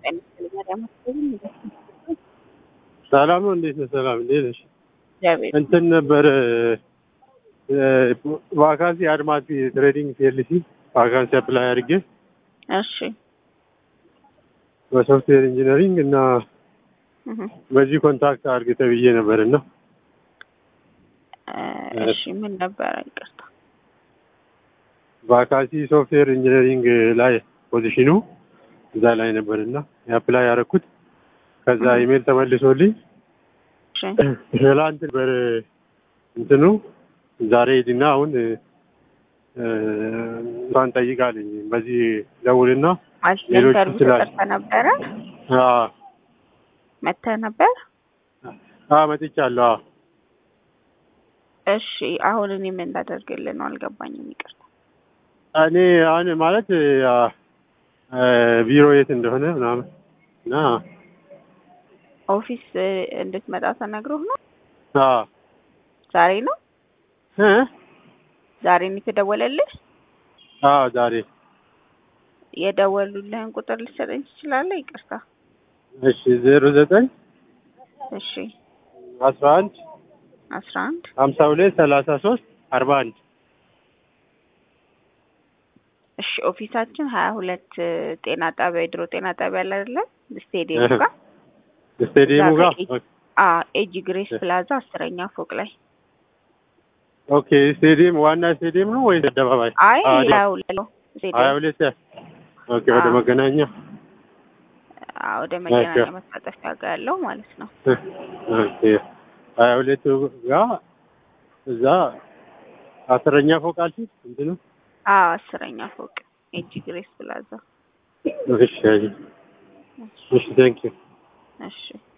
ሰላም ነው። እንዴት ነው? ሰላም እንዴት ነሽ? እግዚአብሔር እንትን ነበር ቫካንሲ አድማሲ ትሬዲንግ ፒኤልሲ ቫካንሲ አፕላይ አድርጌ እሺ በሶፍትዌር ኢንጂነሪንግ እና እህ በዚህ ኮንታክት አድርግ ተብዬ ነበር እና እሺ ምን ነበረ? ይቅርታ ቫካንሲ ሶፍትዌር ኢንጂነሪንግ ላይ ፖዚሽኑ እዛ ላይ ነበር እና የአፕላይ ያደረኩት ከዛ ኢሜል ተመልሶልኝ እሺ ትላንት ነበር እንትኑ ዛሬ ሂድና አሁን እንኳን ጠይቃለኝ በዚህ ደውልና ማለት ሌሎች ኢንተርቪው ይችላል። ተጠርተህ ነበረ? አዎ መተህ ነበር? አዎ መጥቻለሁ። አዎ እሺ አሁን እኔ ምን እንዳደርግልህ ነው አልገባኝም። ይቅርታ እኔ አሁን ማለት አ፣ አ፣ ቢሮ የት እንደሆነ ምናምን እና ኦፊስ እ፣ እንድትመጣ ተነግሮህ ነው? አዎ ዛሬ ነው እ ዛሬ ነው የተደወለልህ? አዎ ዛሬ የደወሉልህን ቁጥር ልትሰጠኝ ትችላለህ? ይቅርታ እሺ ዜሮ ዘጠኝ እሺ አስራ አንድ አስራ አንድ ሀምሳ ሁለት ሰላሳ ሶስት አርባ አንድ እሺ ኦፊሳችን ሀያ ሁለት ጤና ጣቢያ የድሮ ጤና ጣቢያ አለ አይደለ? ስቴዲየም ጋር ስቴዲየሙ እዛ ጋር ከኤ- አ ኤጂ ግሬስ ፕላዛ አስረኛ ፎቅ ላይ ኦኬ ስቴዲየም ዋና ስቴዲየም ነው ወይስ አደባባይ? አይ አዎ፣ ሀያ ሁለት ነው ሀያ ስቴዲየም ሁለት ኦኬ ወደ አዎ። መገናኛ አ፣ ወደ መገናኛ ኦኬ። መታጠፊያ ጋር ያለው ማለት ነው። ኦኬ ሀያ ሁለት ጋር እዛ አስረኛ ፎቅ አልሽኝ እንትኑ አ አስረኛ ፎቅ ኤጂ ግሬስ ፕላዛ እሺ እሺ ቴንክ ዩ እሺ